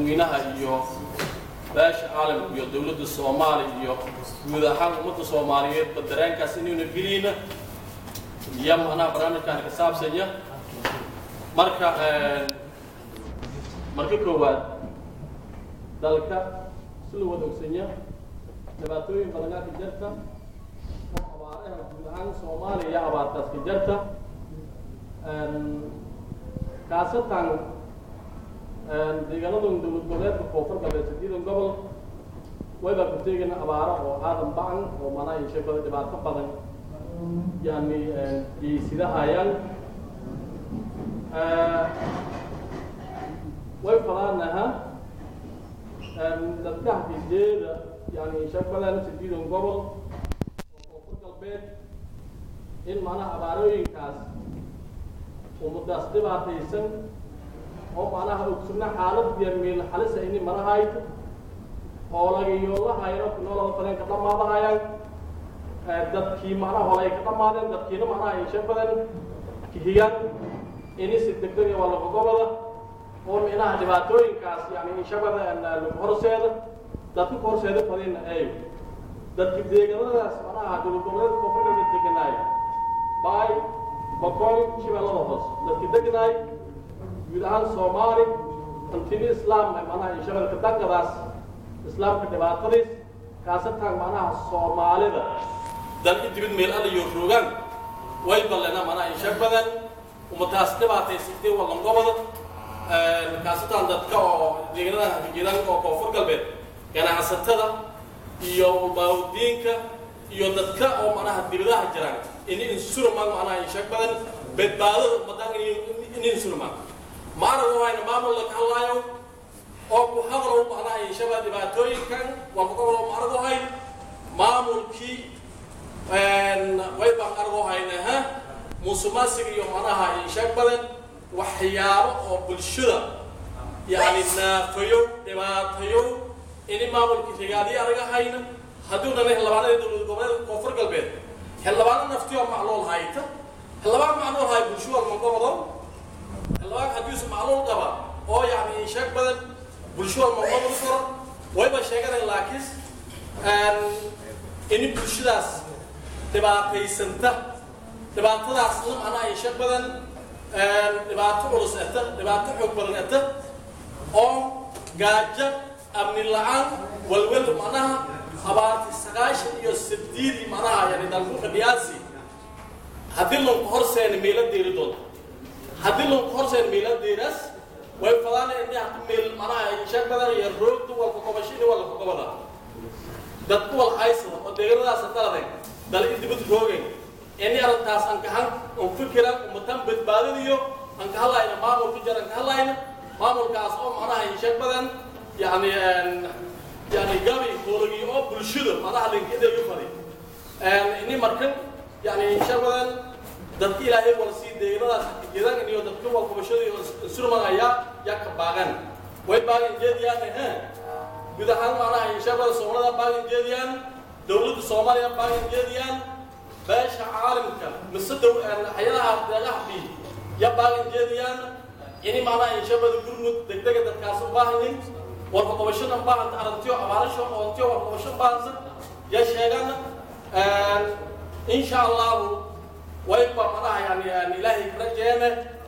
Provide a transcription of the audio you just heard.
dadweynaha iyo beesha caalamka iyo dowladda soomaaliya iyo guud ahaan ummadda soomaaliyeedba dareenkaas inayna geliyna iyo macnaha barnaamijkan ka saabsanya marka marka koowaad dalka sila wada ogsanya dhibaatooyin badanaa ka jirta oo abaaraha guud ahaan soomaaliya iyo abaartaas ka jirta kaasatan deegaanadan dowlad goboleedka koonfur galbeed sideedan gobol waybaa ku teegayna abaara oo aadan bacan oo manaa yeeshay bada dhibaato badan yani geysidahayaan way falaanaha dadkaha fijeeda yani yeeshay badan sideedan gobol oo koonfur galbeed in macnaha abaarooyinkaas ummadaas dhibaataysan oo macnaha ogsuna xaalad yamiil halisa ini marahayd hoolagayoolahayno kunoolada fadeen ka dhamaadahayaan dadkii macnaha hole ay ka dhamaadeen dadkiina macnaha yeeshe badan kihiyan ini si degdeg waa lagogobada oo minaha dhibaatooyinkaas yani inshabada lagu horseeda dadka ku horseeda fadina ay dadki deegaanadaas macnaha dowlad goboleedka koonfur galbeed deganaay baay boqol shabeellada hoos dadki deganaay guud ahaan soomaali antini islaam macnaha inshabadka dangadaas islaamka dhibaatadiis kaasatan macnaha soomaalida dalka dibid meel alla iyo rogaan way ballena macnaha insha badan ummadaas dhibaataysatay wallangobada kaasatan dadka oo deegaanada hafijeedaan oo koonfur galbeed ganacsatada iyo baawdiinka iyo dadka oo macnaha dibadaha jiraan ini insurman macnaha insha badan badbaadada ummadan ini insurman maanaga wayna maamul laga hadlaayo oo ku hadlow macnaha yeeshaba dhibaatooyinkan waa ku hadlow maanagu hay maamulkii way baan argo hayna ha musuqmaasuq iyo macnaha yeesha badan waxyaabo oo bulshada yani naafayo dhibaatayo ini maamulkii rigaadiyo anaga hayna hadduu nana xildhibaanada dowlad goboleedka koonfur galbeed xildhibaano naftiyoo macluul hayta xildhibaan macluul hay bulsho walma gobodo xildhibaan haddiisu macluul qaba oo yani sheeg badan bulsho walma gobodo karo wayba sheeganay laakiin ini bulshadaas dhibaataysanta dhibaatadaasna macnaha ay sheeg badan dhibaato culus ata dhibaato xoog badan ata oo gaajo amni la-aan walwal macnaha abaarti sagaashan iyo sideedii macnaha yani dalkuka dhiyaasi haddii lanku horseena meela deeri doonto haddii lanku horseena meela deeraas way fadaana ini hadu meel macnaha sheeg badan iyo roogdu walka kobashini walka kobada dadku wal haysada oo deegaanadaas daladay dal idibad roogay ini arrintaas aan kahan on fikiran ummatan badbaadadiyo aan ka hadlayna maamulka jar aan ka hadlayna maamulkaas oo macnaha sheeg badan yani yani gabi hoolagi oo bulshada macnaha linkedeeyu fadi ini markan yani sheeg badan dadka ilaahay wal sii deegaanadaas gedan iyo dadka wal kubashada iyo surman ayaa yaa ka baagan way baagan jeediyaan he guud ahaan macnaha sheeg badan soomaalida baagan jeediyaan dowladda soomaaliya baagan jeediyaan beesha caalamka mise dow hayadaha deegaha bi ya baagan jeediyaan ini macnaha inshabada gurmud degdega dadkaas u baahanin warka qabashada baahanta aragtiyo abaarasho oontiyo warka qabasho baahansan ya sheegan insha allahu wayba macnaha yani ilaahay ka rajeene